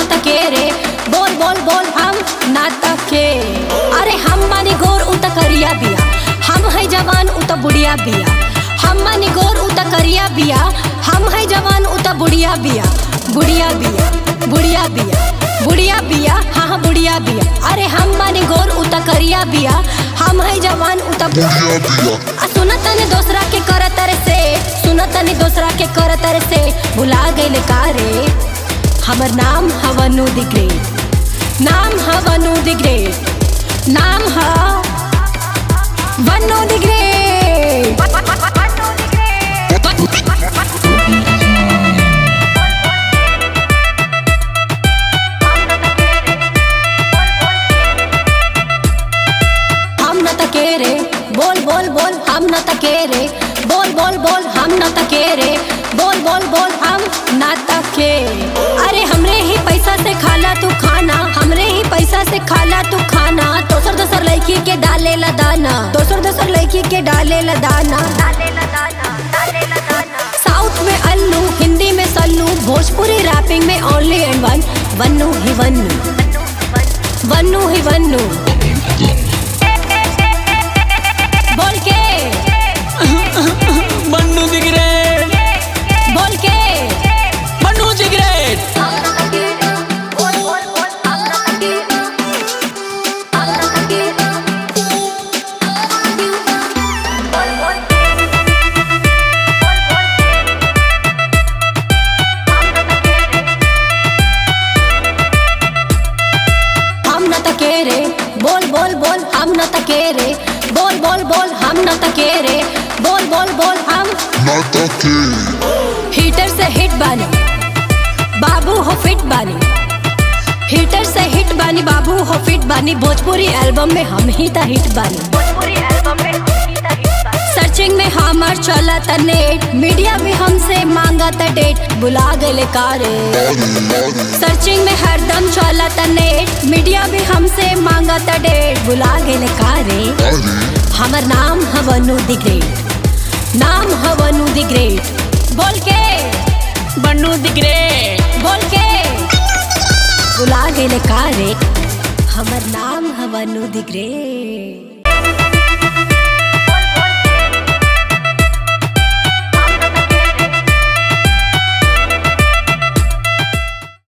न के रे बोल बोल बोल हम नाटक के अरे हम मानी गोर उ त करिया बिया हम है जवान उ त बुढ़िया बिया हम मानी गोर उ त करिया बिया हम है जवान उ त बुढ़िया बिया बुढ़िया बिया बुढ़िया बिया बुढ़िया बिया हाँ हाँ बुढ़िया बिया अरे हम मानी गोर उ त करिया बिया हम है जवान उ त बुढ़िया बिया आ सुनत तनी दोसरा के करत रे से सुनत तनी दोसरा के करत रे से भुला गइल का रे हमर नाम ह वनु द ग्रेट नाम ह वनु द ग्रेट नाम ह वनु द ग्रेट हम न तके रे बोल बोल बोल हम न तके रे बोल बोल बोल हम न तके रे बोल बोल बोल हम न तके अरे हमरे ही पैसा से खाला तू खाना हमरे ही पैसा से खाला तू खाना दोसर दोसर लड़की के डाले ला दाना दोसर दोसर लड़की के डाले ला दाना साउथ में अल्लू हिंदी में सल्लू भोजपुरी रैपिंग में ओनली एंड वन वन्नू ही वन्नू वन्नू ही वन्नू बोल के बन्नू द ग्रेट बोल के बन्नू द ग्रेट हम न तके रे बोल बोल बोल हम न तके रे बोल बोल बोल हम न तके रे बोल बोल बोल हम नाटक के हीटर से हिट बानी बाबू हो फिट बानी हीटर से हिट बानी बाबू हो फिट बानी भोजपुरी एल्बम में हम ही ता हिट बानी सर्चिंग में हमार चला था नेट मीडिया भी हमसे मांगा था डेट बुला गए कारे आरे आरे सर्चिंग में हरदम चला था नेट मीडिया भी हमसे मांगा था डेट बुला गए कारे आरे हमर नाम है वनु द ग्रेट नाम है वनु द ग्रेट बोल के बन्नू द ग्रेट बोल के बुला गए कारे हमर नाम है वनु द ग्रेट